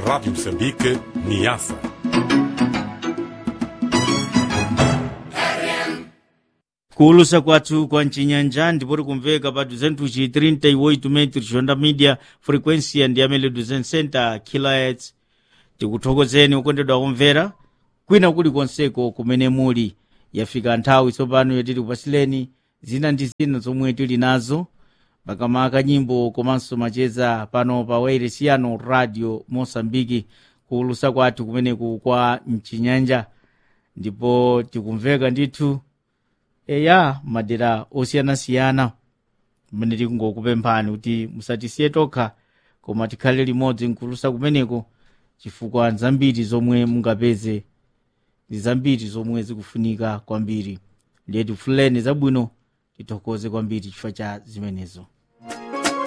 Rádio Moçambique, Niassa. kuulusa kwathu kwa mcinyanja ndipoti kumveka pa 238 metros onda media frequência ndi amene 260 kHz tikuthokozeni okondedwa kumvera kwina kulikonseko kumene muli yafika nthawi tsopano yoti tikupasileni zina ndi zina zomwe tili nazo makamaka nyimbo komanso macheza pano pa wairesiyano radio mosambiki kuulusa kwathu kumeneku kwa mchinyanja ndipo tikumveka ndithu eya madera osiyanasiyana kumene tikungokupemphani kuti musatisiye tokha koma tikhale limodzi nkulusa kumeneko chifukwa nzambiri zomwe mungapeze ndi zambiri zomwe zikufunika kwambiri ndiye tifuleni zabwino tithokoze kwambiri chifukwa cha zimenezo